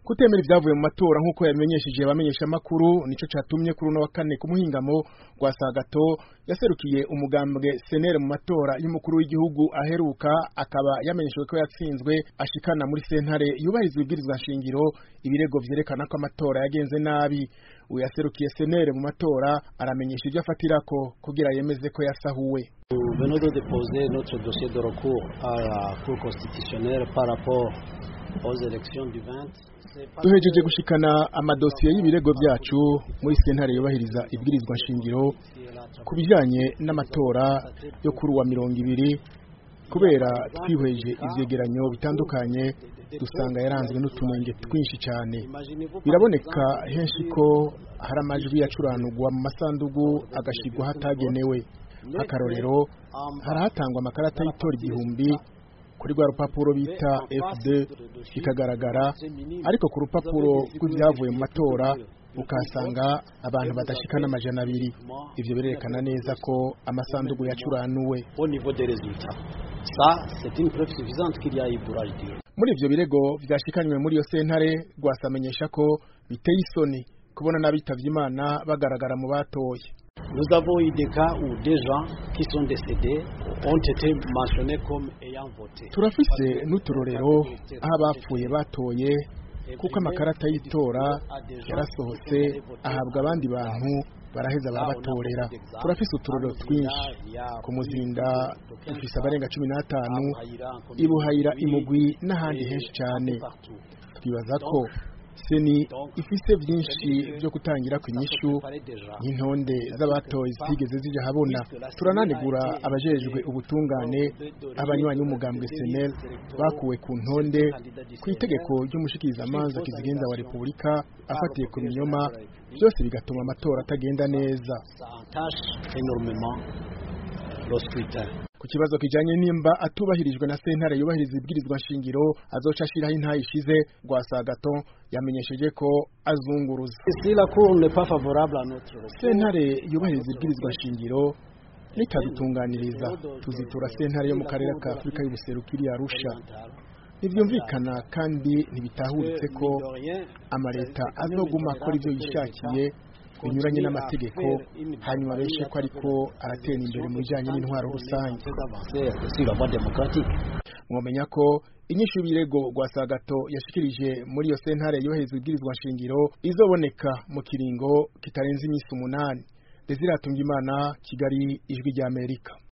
kutemera ivyavuye mu matora nk'uko yabimenyesheje abamenyesha amakuru nico catumye kuri uno wa kane ku muhingamo rwa Sagato yaserukiye umugambwe senere mu matora y'umukuru w'igihugu aheruka akaba yamenyeshejwe ko yatsinzwe ashikana muri sentare yubahiriza ibwirizwa nshingiro ibirego vyerekana ko amatora yagenze nabi uyu yaserukiye senere mu matora aramenyesha ivyo afatirako kugira yemeze ko yasahuwe Nous venons de déposer notre dossier de recours à la Cour constitutionnelle par rapport aux élections du 20. duhejeje gushikana amadosiye y'ibirego vyacu muri sentare yubahiriza ibwirizwa nshingiro ku bijanye n'amatora yo kuri uwa mirongo ibiri kubera twihweje ivyegeranyo bitandukanye dusanga yaranzwe n'utunenge twinshi cyane biraboneka henshi ko hari amajwi yacuranurwa mu masandugu agashigwa hatagenewe nk'akarorero harahatangwa amakarata y'itora igihumbi kuri rwa rupapuro bita FD bikagaragara ariko ku rupapuro rw'ibyavuye mu matora ukahasanga abantu badashika n'amajana abiri ivyo birerekana neza ko amasandugu yacuranuwe Au niveau des résultats. Ça, c'est une preuve suffisante qu'il y a eu bourrage d'urne. muri ivyo birego vyashikanywe muri iyo sentare rwasamenyesha ko biteye isoni kubona n'abitavye imana bagaragara mu batoye Nous avons eu des cas où des gens qui sont décédés ont été mentionnés comme ayant voté. turafise n'uturorero aho abapfuye batoye kuko amakarata y'itora yarasohotse ahabwa abandi bantu baraheza barabatorera turafise uturorero twinshi ku muzinda dufise abarenga cumi n'atanu ibuhayira imugwi n'ahandi henshi cyane twibaza ko seni ifise byinshi byo gutangira ku inyishu nk'intonde z'abatoye zitigeze zija habona turananigura abajejwe ubutungane abanywanyi b'umugambwe senel bakuwe ku ntonde ku itegeko ry'umushikirizamanza kizigenza wa repubulika afatiye ku binyoma byose bigatuma amatora atagenda neza Ça entache énormément le scrutin. ku kibazo kijanye nimba atubahirijwe na sentare yubahiriza ibwirizwa nshingiro azoca ashiraho intayi ishize rwa sagato yamenyesheje ko azunguruza Et si la Cour n'est pas favorable à notre recours, sentare yubahiriza ibwirizwa nshingiro nitadutunganiriza tuzitura sentare yo mu karere ka afurika y'ubuseruko iri arusha ntibyumvikana kandi ntibitahuritse ko amaleta azoguma akora ivyo yishakiye binyuranye n'amategeko hanyuma abeshe ko ariko aratera imbere mu bijanye n'intwaro rusange très avancé sur la voie démocratique. mwomenya ko inyishu y'ibirego rwa sagato yashikirije muri iyo sentare yubahiriza ibwirizwa nshingiro izoboneka mu kiringo kitarenze iminsi umunani desire imana kigali ijwi ry'amerika